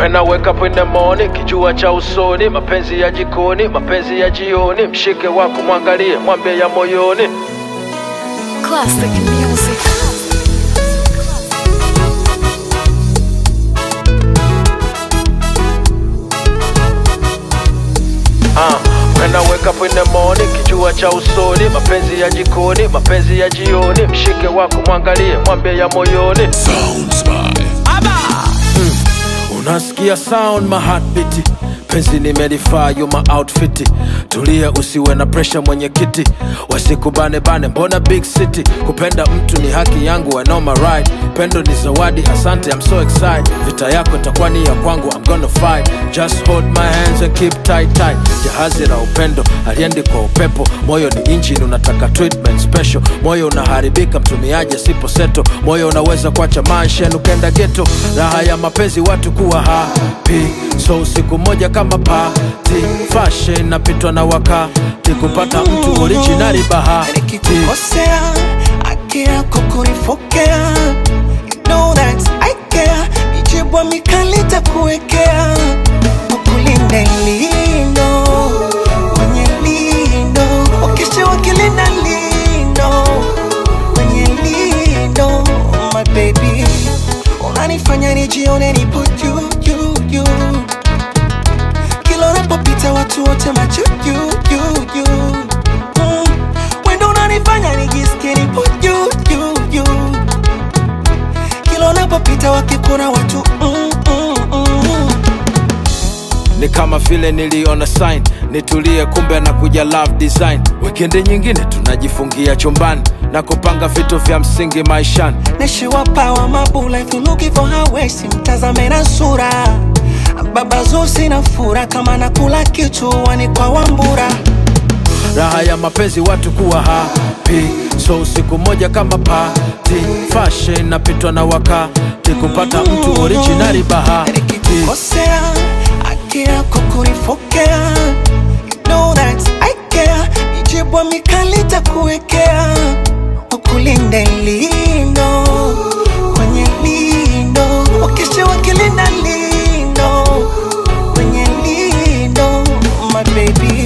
When I wake up in the morning, kijua cha usoni, mapenzi ya jikoni, mapenzi ya jioni, mshike wako mwangalie, mwambie ya moyoni. Classic music. Ah, when I wake up in the morning, kijua cha usoni, mapenzi ya jikoni, mapenzi ya jioni, mshike wako mwangalie, mwambie ya moyoni. Sounds by Unasikia sound my heartbeat penzi nimelifaa you my outfit tulia usiwe na pressure mwenyekiti wasikubane bane mbona big city kupenda mtu ni haki yangu I know my right pendo ni zawadi asante I'm so excited vita yako itakuwa ni ya kwangu I'm gonna fight just hold my hands and keep tight tight jahazi la upendo aliendi kwa upepo moyo ni engine unataka treatment special moyo unaharibika mtumiaji asipo seto moyo unaweza kuacha manshen ukenda geto raha ya mapenzi watu kuwa happy so siku moja kama pati fashion napitwa na wakati kupata mtu originali bahati nikikukosea haki yako kunifokea You know that I care mijibwa mikali takuwekea ukulinde lindo kwenye lindo wakeshe wakilinda lindo kwenye lindo my baby unanifanya nijione nipo juu juu juu kila unapopita watu wote macho juu juu juu mm. wendo unanifanya nijisikie nipo juu juu juu kila unapopita wakikuna watu mm, mm, mm. ni kama vile niliona sign nitulie kumbe na kuja love design wikendi nyingine tunajifungia chumbani na kupanga vitu vya msingi maishani neshiwapawa mabula if you looking for her waist mtazame na sura baba zusi na fura kama nakula kichuani kwa wambura raha ya mapenzi watu kuwa happy so usiku moja kama pati fashion napitwa na wakati kupata mtu originali bahati nikikukosea haki yako kunifokea You know that I care mijibwa mikali takuwekea ukulinde lindo kwenye lindo wakeshe wakilinda lindo kwenye lindo my baby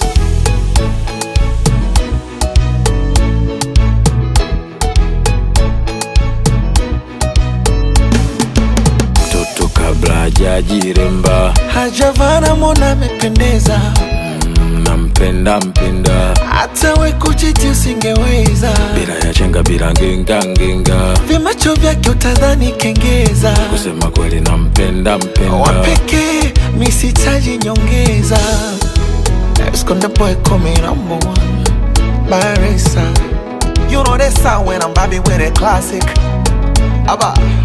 mtoto kabla hajajiremba hajavana mona amependeza nampenda mpenda hata we kuchiti usingeweza bila ya chenga bila ngenga ngenga vimacho vyake utadhani kengeza kusema kweli nampenda mpenda wapekee misitaji nyongeza Esconde boy coming number one Barisa You know that sound when I'm vibing with a classic Abba